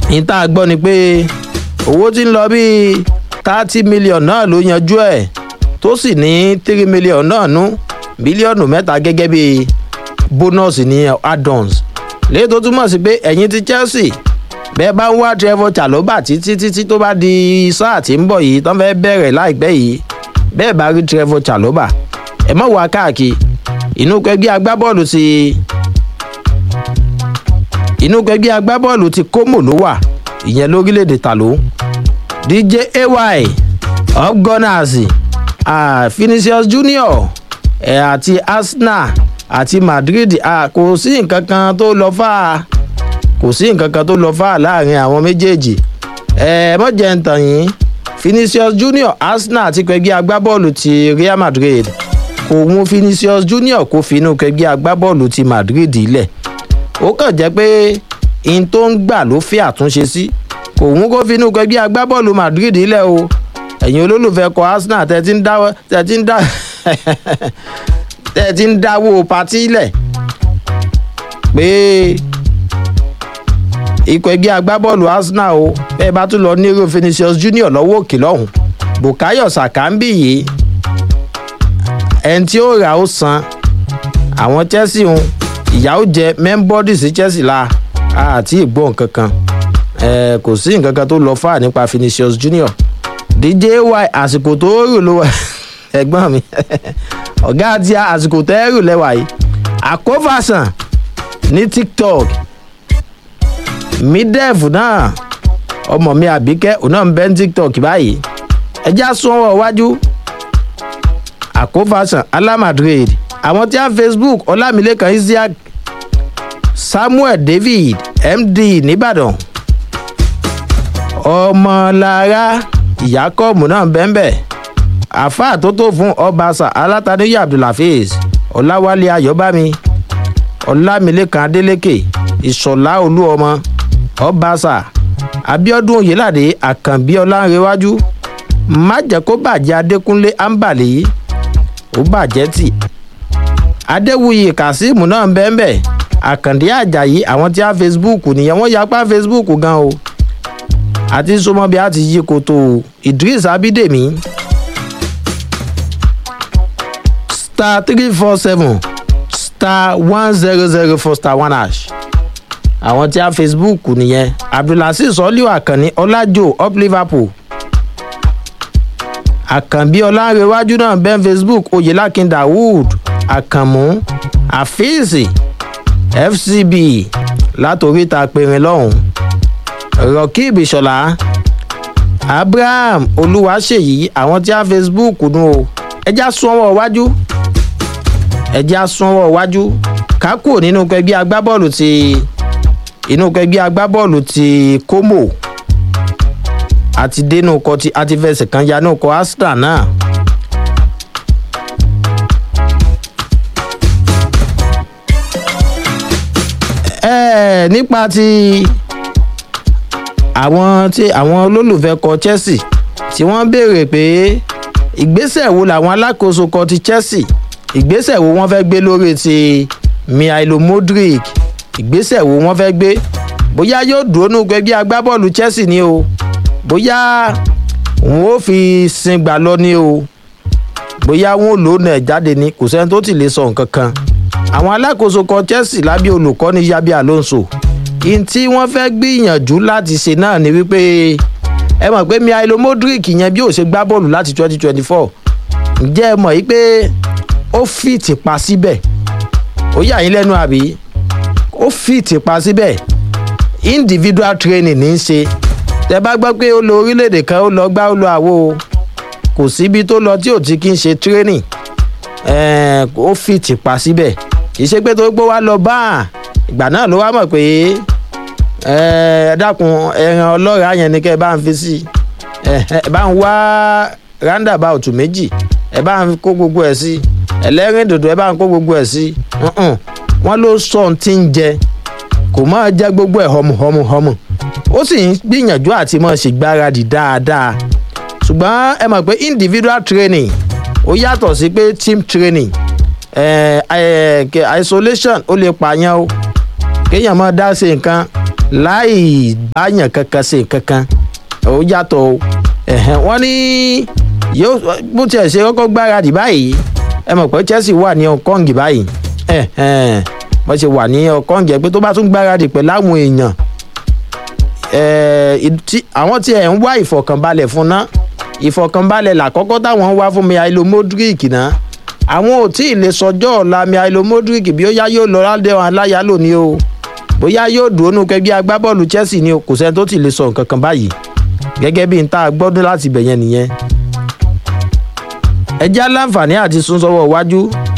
níta gbọ́ ni pé owó tí ń lọ bíi thirty million náà ló yanjú ẹ̀ tó sì ní three million náà nú bílíọ̀nù mẹ́ta gẹ́gẹ́ bíi bónọ́ọ̀sì ní add-ons léyìí tó túmọ̀ sí pé ẹ̀yin ti chelsea bẹ́ẹ̀ bá ń wá trevor chaloba títí títí tó bá di sáà tí ń bọ̀ yìí tó ń fẹ́ bẹ̀rẹ̀ láìpẹ́ yìí bẹ́ẹ̀ bá rí trevor chaloba ẹ̀ mọ̀ wá káàkiri inú kẹgbẹ́ agbábọ́ọ̀lù ti inú kẹgbẹ́ agbábọ́ọ̀lù ti como ló wà ìyẹn lórílẹ̀‐èdè tàló dj ay up gunners uh, finisius junior ẹ̀ àti arsenal àti madrid uh, kò sí nǹkan kan tó lọ fà á kò sí nǹkan kan tó lọ fà á láàrin àwọn méjèèjì ẹ mọ̀jẹ̀ ń tàn yín finisius junior arsenal àti kẹgbẹ́ agbábọ́ọ̀lù ti real madrid kò mú vinicius junior kó finú kẹgbẹ́ agbábọ́ọ̀lù ti madrid lẹ̀ ó kàn jẹ́ pé in tó ń gbà ló fẹ́ àtúnṣe sí kò mú kó finú kẹgbẹ́ agbábọ́ọ̀lù madrid lẹ̀ o ẹ̀yin olólùfẹ́ kọ arsenal tẹ́ ti ń dá tẹ́ ti ń dá tẹ́ ti ń dáwó patí lẹ̀ pé ikọ̀ ẹgbẹ́ agbábọ́ọ̀lù arsenal o bẹ́ẹ̀ bá tún lọ nírò vinicius junior lọ́wọ́ òkè lọ́hùn bukayo saka ń bì yìí ẹni tí ó rà ó san àwọn chelsea ń ìyàwó jẹ mẹ́ńbọ́dì sí chelsea la àti ìgbọ́n kankan kò sí nǹkan kan tó lọ fà nípa vinicius junior dj y àsìkò tó rò ló wà ẹ̀gbọ́n mi ọ̀gá àti àsìkò tẹ́ rò lẹ́wà yìí àkófàsàn ní tiktok midef náà ọmọ mi àbíkẹ́ òun náà ń bẹ́ ní tiktok báyìí ẹjá sún ọwọ́ iwájú àkófàsàn alamadrid àwọn tí a facebook ọlámilẹ́kan isiaq samuel david md nìbàdàn ọmọlára ìyákọ́ọ̀mù náà bẹ́ẹ̀ àfáà tó tó fún ọbaṣà alátàníyà abdulhafiz ọláwálé ayọ̀bámi ọlámilẹ́kan adélékè ìṣọ̀lá olúọmọ ọbaṣà abiodun oyelade àkànbí ọlánrewájú má jẹ́ kó bàjẹ́ adékúnlé ambali ó bàjẹ́ tì adéwuyì kazeem náà bẹ́ẹ̀ àkàndé àjàyí àwọn tí a facebook nìyẹn wọ́n yapa facebook gan o àti sọmọbi àti yí koto idris abidemi star three four seven star one zero zero four star one hash àwọn tí a facebook nìyẹn abdulhasis ọlíwà àkànní ọlájò up liverpool àkànbí ọlárẹwájú náà bẹ́ẹ̀ facebook oyèlákin dawood àkànmú àfíìsì fcb látòríta pèrè lọ́hùn rọkìb ìṣọ̀lá abraham olúwaṣèyí àwọn tí a facebook nù o ẹjá súnwọ́ wájú ẹjá súnwọ́ wájú kákò nínú kẹgbẹ́ agbábọ́ọ̀lù ti inú kẹgbẹ́ agbábọ́ọ̀lù ti como àti dénú kọ ti àti fẹsẹ̀ kan yanú kọ arsenal náà. ẹ nípa ti àwọn tí àwọn olólùfẹ́ kọ chelsea tí wọ́n béèrè pé ìgbésẹ̀ wo làwọn alákòóso kọ ti chelsea ìgbésẹ̀ wo wọ́n fẹ́ gbé lórí ti mihailo modric ìgbésẹ̀ wo wọ́n fẹ́ gbé bóyá yóò dúró nù gbẹgbẹ́ agbábọ́ọ̀lù chelsea ni o bóyá wọn ò fi sin gbà lọ ni o bóyá wọn ò lónà ẹ̀ jáde ni kò sẹ́ni tó ti lè sọ nǹkan kan àwọn alákòóso kan chelsea lábẹ́ olùkọ́ni yabi alonso in tí wọ́n fẹ́ gbìyànjú láti ṣe náà ni wípé ẹ mọ̀ pé mihailo modric yẹn bí ó ṣe gbá bọ́ọ̀lù láti twenty twenty four ǹjẹ́ ẹ mọ̀ yìí pé ó fìtì pa síbẹ̀ ó yà yín lẹ́nu àbí ó fìtì pa síbẹ̀ individual training ní í ṣe tẹ bá gbọ́ pé ó lọ orílẹ̀-èdè kan ó lọ gbá ó lọ àwo kò síbi tó lọ tí ò ti kí ń ṣe training ó fìtì pa síbẹ̀ kì í ṣe pé tó gbó wá lọ bá a ìgbà náà ló wá mọ̀ pé ẹ dákun ẹran ọlọ́ra yẹn ni kẹ́ ẹ bá ń fi sí ẹ bá ń wá roundabout méjì ẹ bá ń kó gbogbo ẹ̀ sí ẹlẹ́rìn dòdò ẹ bá ń kó gbogbo ẹ̀ sí wọ́n ló sọ ohun tí ń jẹ kò máa jẹ gbogbo ẹ̀ họmùhọmùhọmù ó sì ń gbìyànjú àti máa ṣègbáradì dáadáa ṣùgbọ́n ẹ mọ̀ pé individual training ó yàtọ̀ sí pé team training eh, eh, isolation ó lè pààyàn o kéèyàn máa dá ṣe nǹkan láì báyàn kankan ṣe kankan ó yàtọ̀ o ẹ̀hẹ́n wọ́n ní yóò bó tiẹ̀ ṣe kọ́kọ́ gbáradì báyìí ẹ mọ̀ pé chelsea wà ní hong kong báyìí ẹ̀hẹ́n wọ́n ṣe wà ní hong kong ẹ̀ pé tó bá tún gbáradì pẹ̀lú àwọn èèyàn àwọn tí ẹ̀ ń wá ìfọ̀kànbalẹ̀ fún ná ìfọ̀kànbalẹ̀ làkọ́kọ́ táwọn ń wá fún mi àìlò modric náà àwọn ò tí ì lè sọjọ́ ọ̀la mi àìlò modric bí ó yá yóò lọ ládẹ́wọ̀n aláyálò ni o bóyá yóò dúró nù kẹgbẹ́ agbábọ́ọ̀lù chelsea ni o kò sẹ́ni tó ti lè sọ nǹkan kan báyìí gẹ́gẹ́ bí n ta gbọ́dún láti bẹ̀yẹn nìyẹn. ẹ já láǹfààní àti sún sọ́wọ́ iwájú.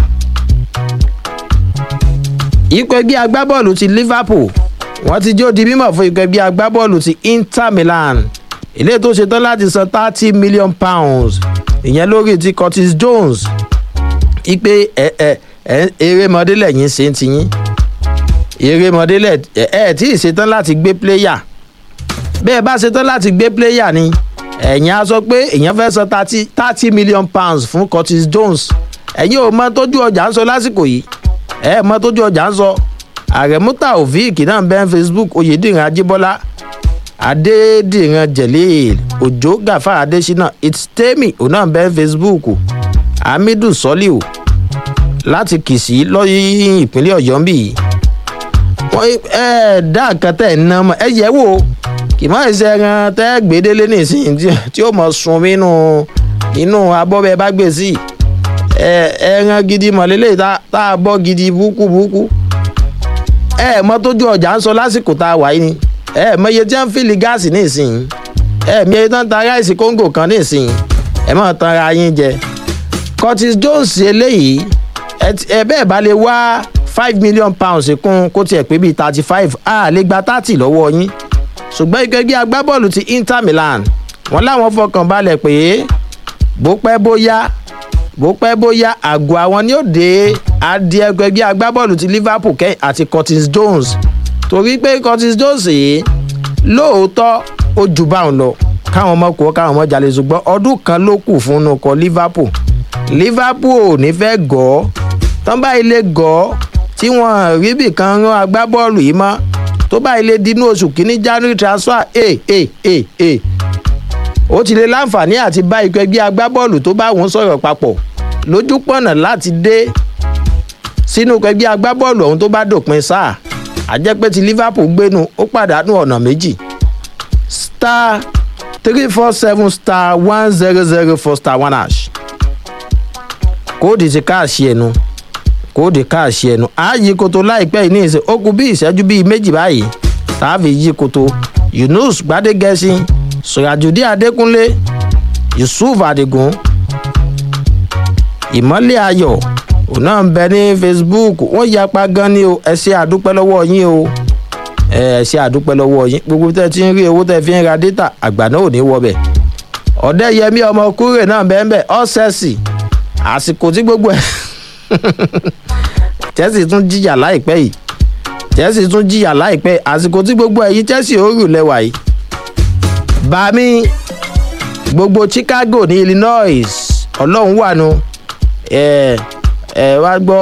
ikọ̀ ẹgbẹ́ agbábọ́ọ̀lù ti liverpool wọ́n ti jó di mímọ̀ fún ikọ̀ ẹgbẹ́ agbábọ́ọ̀lù ti inter milan ilé tó ṣetán láti san thirty million pounds ìyẹn lórí ti curtis jones ipe ẹ ẹ ẹ erémọdé lẹ́yìn ṣe ń tiyín erémọdé lẹ ẹ ẹ tí ì ṣetán láti gbé pléyà bẹ́ẹ̀ bá ṣetán láti gbé pléyà ni ẹ̀yin á sọ pé èèyàn fẹ́ san thirty thirty million pounds fún curtis jones ẹ̀yin ò mọ tójú ọjà ń sọ lásìkò yìí ẹ̀ mọ tójú ọjà ń sọ àrẹ̀mútà òfíìkì náà bẹ́ẹ̀ facebook oyèdìran ajíbọ́lá adédìran jelil òjò gàfà adésínà ìtẹ́mì òun náà bẹ́ẹ̀ facebook hamidu soliu láti kìsì lọ́yìn ìpínlẹ̀ ọ̀yọ́ ń bì yìí wọ́n ẹ dá nǹkan tẹ̀ ń ná mọ́ ẹ yẹ wò kì má ṣe ẹran tẹ́ gbèdélé nísìnyí tí ó mọ̀ sun nínú inú abọ́bẹ̀ bá gbé sí ẹran gidi mọ̀lélẹ́ tá a bọ́ gidi búkú búkú ẹ mọ tójú ọjà ń sọ lásìkò tá a wà yìí ni ẹ mọ iye tí wọ́n ń fìlì gáàsì nísìnyí ẹ mi iye tí wọ́n ń ta ráìsì kóńgò kan nísìnyí ẹ mọ̀ tán ra yín jẹ curtis jones eléyìí ẹ bẹ́ẹ̀ bá lè wá five million pounds kún kó tiẹ̀ pé bíi thirty five a lè gba thirty lọ́wọ́ yín ṣùgbọ́n ìgbẹ́gbẹ́ agbábọ́ọ̀lù ti inter milan wọ́n láwọn fọkàn balẹ̀ pé bó pẹ́ bóyá bó pẹ́ bóyá àgọ́ àwọn ni ó dé adìẹ ẹgbẹ́ agbábọ́ọ̀lù ti liverpool kẹ́yìn àti curtis jones torí pé curtis jones yìí lóòótọ́ ó jù báwọn lọ káwọn ọmọ kú káwọn ọmọ jalè ṣùgbọ́n ọdún kan ló kù fún un kọ liverpool liverpool ò ní fẹ́ gọ́ ọ́ tán bá ilé gọ́ tí wọ́n rí bì kan rán agbábọ́ọ̀lù yìí mọ́ tó bá ilé dínú oṣù kínní january transfer ẹ ẹ ẹ ẹ ó ti lè láǹfààní àti bá ikọ̀ ẹgbẹ́ agbábọ́ọ̀lù tó bá wọn sọ̀rọ̀ papọ̀ lójú pọ̀nà láti dé sínú ikọ̀ ẹgbẹ́ agbábọ́ọ̀lù ọ̀hún tó bá dòpin sáà àjẹpẹ́ ti liverpool gbénu ó pàdánù ọ̀nà méjì star three four seven star one zero zero four star one hash kóòdì ti káàṣì ẹnu kóòdì káàṣì ẹnu á yí koto láìpẹ́ yìí ní ìsìn ó kú bí ìṣẹ́jú bíi méjì báyìí tààfì yí koto yunus gbadegẹṣin sùràjùdí adékúnlé yusuf adigun ìmọ̀lẹ̀ ayọ̀ òun náà ń bẹ ní facebook wọ́n yapa gan ni o ẹ ṣe àdúpẹ́ lọ́wọ́ yín o ẹ ṣe àdúpẹ́ lọ́wọ́ yín gbogbo tẹ́ ti ń rí owó tẹ́ fi ń ra dátà àgbà náà ò ní wọbẹ̀ ọ̀dẹ́yẹmí ọmọ kúrè náà bẹ́ẹ̀ bẹ́ẹ̀ ọ́sẹ̀sì àsìkò tí gbogbo ẹ̀ chelsea tún jìyà láìpẹ́ yìí chelsea tún jìyà láìpẹ́ àsìkò tí gbogbo ẹ̀yìn chelsea ó rù lẹ́wà yìí bami gbogbo chicago ní illinois ọlọ́run wà nù ẹ ẹ wá gbọ́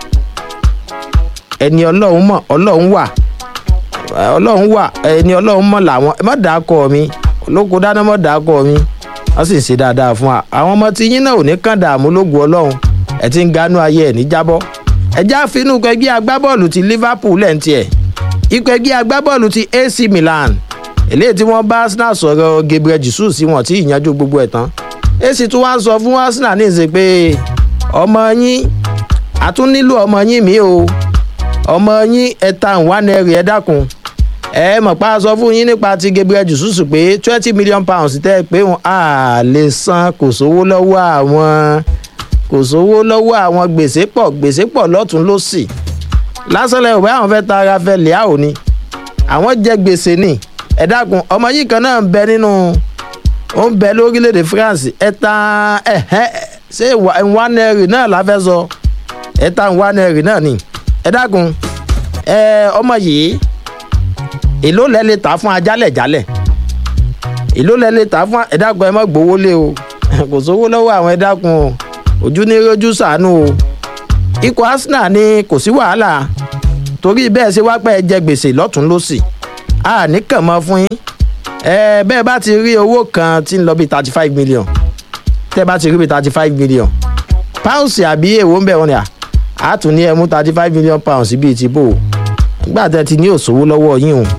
ẹni ọlọ́run mọ̀ ọlọ́run wà ọlọ́run wà ẹni ọlọ́run mọ̀ làwọn ẹ má dàá kọ́ mi olóko dáná mọ̀ dàá kọ́ mi wọ́n sì ń ṣe dáadáa fún wa àwọn ọmọ tí yín náà ò ní kàn dààmú lógun ọlọ́run ẹ ti ń ganú ayé ẹ̀ ní jábọ́ ẹjẹ́ àfinú ẹgbẹ́ agbábọ́ọ̀lù ti liverpool lẹ́ǹtì ẹ̀ ikọ̀ ẹgbẹ́ agbábọ́ọ̀lù ti ac milan eléyìí tí wọ́n bá arsenal sọ̀rọ̀ gabriel jesus sí wọn tí ìyanjú gbogbo ẹ̀ tán ac tún wá ń sọ fún arsenal ní ìsìn pé ọmọ yín a tún nílò ọmọ yín mi o ọmọ yín ẹ̀ta ìwánẹ̀rì ẹ̀ dákun ẹ mọ̀ pa sọ fún yín nípa ti gabriel jesus pé twenty million pounds tẹ́ ẹ pé wọn à lè san kò sówó lọ́wọ́ àwọn kò sówó lọ́wọ́ àwọn gbèsè pọ̀ gbèsè pọ̀ lọ́tún lọ́sì lásán lẹ́yìn òbí àwọn fẹ́ ta ara fẹ́ lẹ́à òní àwọn jẹ gbèsè ni ẹ dákun ọmọ yìí kan náà ń bẹ nínú ó ń bẹ lórílẹ̀‐èdè france ẹ̀ta ẹ̀hẹ́ ṣé ìwánẹ́rì náà la fẹ́ sọ ẹ̀ta ìwánẹ́rì náà ni ẹ dákun ẹ ọmọ yìí èló lẹ lè tà fún ajálẹ̀ jálẹ̀ èló lẹ lè tà fún ẹ̀dákun ẹ má gbowó lé o kò sówó lọ́wọ́ àwọn ẹ̀dákun o ojú ní rojú sànú o ikọ̀ arsenal ní kò sí wàhálà torí bẹ́ẹ̀ ṣe wá pẹ́ jẹ gbèsè lọ́tún lọ́sì a ní kàn mọ́ fún yín ẹ bẹ́ẹ̀ bá ti rí owó kan tí ń lọ bíi thirty five million tẹ́ bá ti rí bíi thirty five million pounds àbí èwo ń bẹ̀ wọ́n ni à á tún ní ẹ mú thirty five million pounds bíi ti bò ó nígbà tẹ́ ti ní òṣòwò lọ́wọ́ yín o.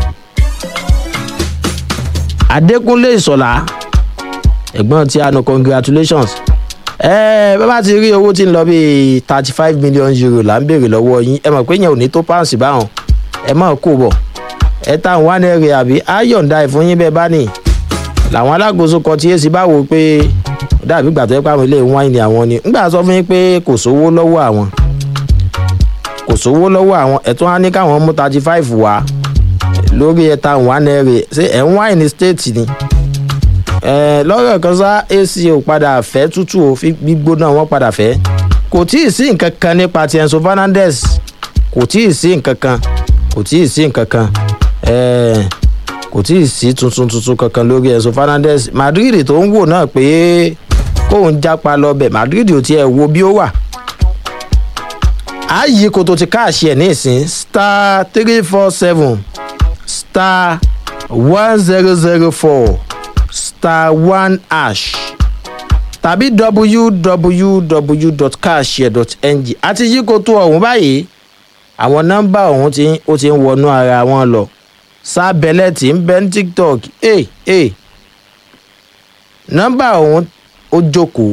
adékúnlé ìsọ̀lá ẹ̀gbọ́n tí a nù congratulations ẹ bá bá ti rí owó tí ń lọ bíi thirty five million euro là ń béèrè lọ́wọ́ yín ẹ mọ̀ pé yẹn ò ní tó pounds báwọn ẹ mọ̀ kó bọ̀ ẹ táwọn wá nẹ́ẹ̀rì àbí á yọ̀ǹda ẹ̀ fún yín bẹ́ẹ̀ bá nì làwọn alákòóso kan tí èsì bá wò ó pé ó dàbí ìgbà tó yẹ pé àwọn ilé wáìnì àwọn ni ńgbà sọ fún yín pé kò sówó lọ́wọ́ àwọn kò sówó lọ́wọ́ àwọn ẹ̀tún á ní káwọn mú thirty five wá lórí ẹ̀ta wà nẹ́ẹ̀rì ṣé ẹ̀ ń wáìnì state ni ẹ̀ lọ́rọ̀ kan sá ac ò padà fẹ́ tútù ò fi gbígbóná wọn padà fẹ́ kò tí ì sí nǹkan kan nípa ti enzo fernandez kò tí ì sí nǹkan kan kò tí ì sí nǹkan kan ẹ̀ẹ́ kò tí ì sí tuntun tuntun kankan lórí enzo fernandez madrid tó ń wò náà pé kóun jápa lọ́bẹ̀ madrid ò tiẹ̀ wo bí ó wà ààyè kòtò ti káàṣì ẹ̀ nísìn star three four seven star one zero zero four star one hash tàbí www.cashshare.ng àti yí kòtò ọ̀hún báyìí àwọn nọ́mbà ọ̀hún tí ó ti ń wọnú ara wọn lọ sábẹ́lẹ̀ tí ń bẹ́ ní tiktok ẹ̀ ẹ̀ nọ́mbà ọ̀hún ó jókòó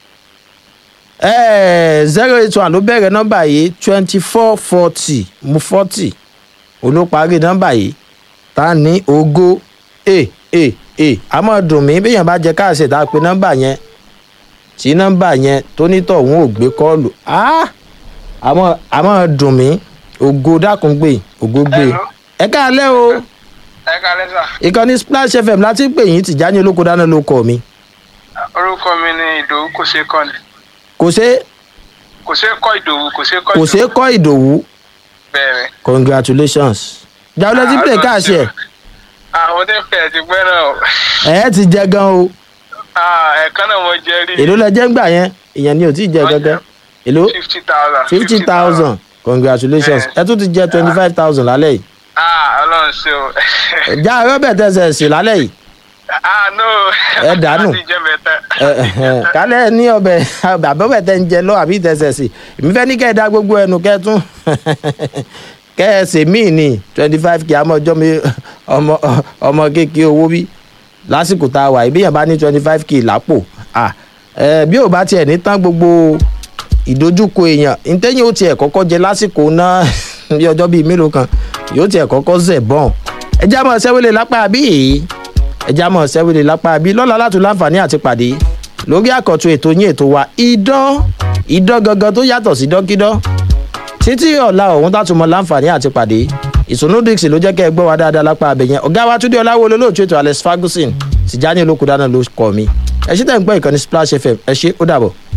zero eight one ló bẹ̀rẹ̀ nọ́mbà yìí twenty four forty mu forty olóparí nọ́mbà yìí ta ní ogó ẹ̀ ẹ̀ ẹ̀ àmọ́ dùn mí béèyàn bá jẹ káàsì tá a pe nọ́mbà yẹn tí nọ́mbà yẹn tó nítọ̀ òun ò gbé kọ́ọ̀lù àmọ́ àmọ́ dùn mí ògo dákun gbé ògo gbé ẹ káàlẹ́ o ẹ káàlẹ́ sà. ìkànnì splash fm láti pè yín tìjáni olóko dáná ló kọ mi. orúkọ mi ni ìdòwú kò ṣeé kọ́ ni. kò ṣe kò ṣeé kọ́ ìdòwú kò ṣeé kọ́ kò ṣe kọ́ ìdòwú bẹ́ẹ̀ congratulations jáwé tí pè káàṣì ẹ̀ àwọn tó ń pè é ti pẹ́ náà o. ẹ̀ ti jẹ gan o ẹ̀ẹ̀kan náà mo jẹ rí. èló lẹ jẹ́ ń gbà yẹn ìyẹn ni ò tí ì jẹ gangan èló fifty thousand. fifty thousand congratulations ẹ tún ti jẹ twenty five thousand lálẹ́ yìí ah ọlọ́run ṣe o. já rọ́bẹ̀ tẹ̀sẹ̀ sí lálẹ́ yìí ah no. Ẹ dànù. láti jẹ mẹ́ta. kálẹ̀ ní ọbẹ̀ àbọ̀bẹ̀ tẹ̀ ń jẹ lọ àbí tẹ̀sẹ̀ sí èmi fẹ́ ní kẹ́ ẹ dá gbogbo ẹnu kẹ́ ẹ tún kẹ́ ẹ ṣe míì ní twenty five kí àmọ́ ọjọ́ mi ọmọ ọmọ kékeré owó bí lásìkò tá a wà ìbíyàn bá ní twenty five kì í lápò ah, eh, bí ò bá tiẹ̀ ní tán gbogbo ìdojúkọ èèyàn ntẹ́yìn ó tiẹ̀ kọ́kọ́ jẹ lásìkò náà bí ọjọ́ bíi mélòó kan yóò tiẹ̀ kọ́kọ́ zẹ̀ bọ́n ẹjẹ́ àmọ́ sẹ́wélé lápá bí yìí ẹjẹ́ àmọ́ sẹ́wélé lápá bí lọ́la látò láǹfààní àti pàdé lórí àkọ́tún ètò yín ètò wa idán idán gangan tó yàtọ̀ sí dọ́kídán títí ọ̀la ọ̀hún tàtúmọ̀ láǹfààní àti pàdé ìsúnú dixie ló jẹ́ kẹ́ ẹ gbọ́ wa dáadáa lápá abẹ́yẹn ọ̀gá wa túndé ọláwo olóòtú ètò alex ferguson tìjáni olókùdáná ló kọ́ mi ẹ ṣí tẹ̀ ń gbọ́ ìkànnì splash fm ẹ ṣe ó dàbọ̀.